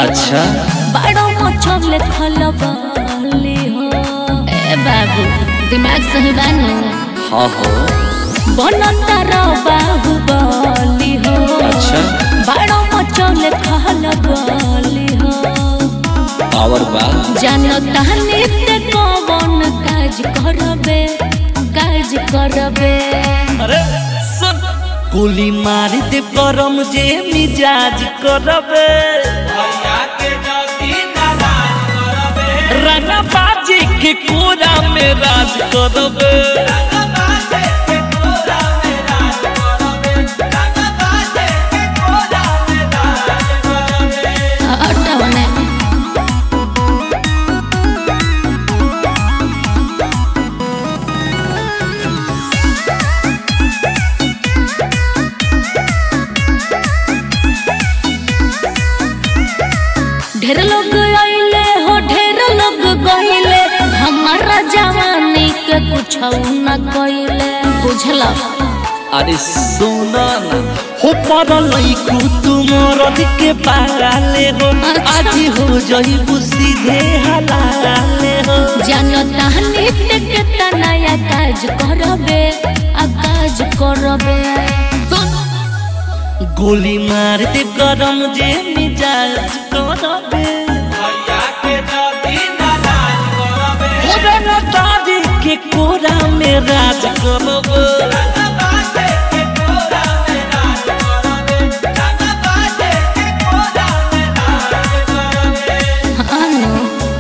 अच्छा बड़ो मछले खलबली हो ए बाबू दिमाग सही बानू हाँ हो बनतर बाहुबली हो अच्छा बड़ो मछले खलबली हो पावर बा जनता नित्य कौन काज करबे काज करबे अरे सुन गोली मार दे करम जे मिजाज करबे रंगा बाजी के कोरा में राज करबे अटवने ढेर लोग आइले हो ढेर लोग गइले हमारा जवानी के कुछ न कइले बुझला अरे सुना ना हो पर लइकू तुमर के पाले हो आज हो जइबू सीधे हलाले हो जनता नित्य के तनया काज करबे आ काज करबे गोली मार दे गरम जे मिजाज करबे होरे न तारी के कोरा में राज करबे आनो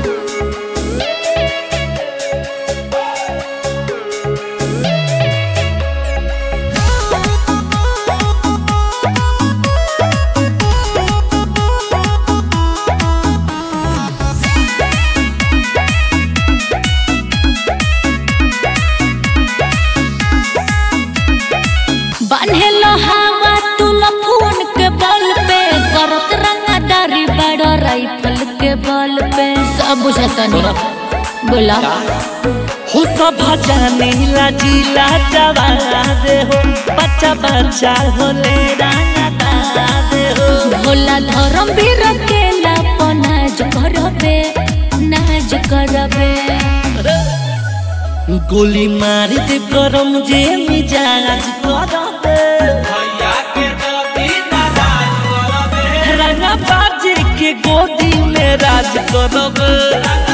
बान्हेलो हवा तू लफून के बल पे करत रंगादारी बड़ राइफल के बल पे सब बुझता नहीं बोला हो सब जाने ला जिला जवाना दे हो बच्चा बच्चा होले राना दे हो भोला धर्म भी रखेला पनाज करबे नाज करबे गोली मार दे गरम जे मिजाज करबे रंगा बाजी के गोदी में राज करबे